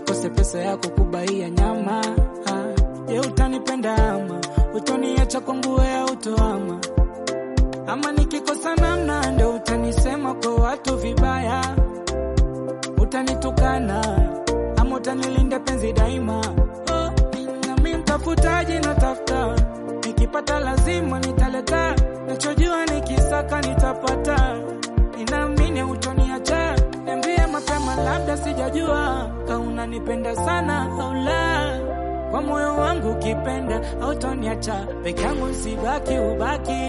nikose pesa yako kubaia nyama ah. Je, utanipenda ama utoniacha kwangu wewe utoama ama nikikosa namna ndo utanisema kwa watu vibaya, utanitukana ama utanilinda penzi daima. Oh, nami mtafutaji natafuta, nikipata lazima nitaleta, nachojua nikisaka nitapata. Ninaamini utoniacha, niambie mapema, labda sijajua ka unanipenda sana au la. Kwa moyo wangu ukipenda, hautoniacha peke yangu, sibaki ubaki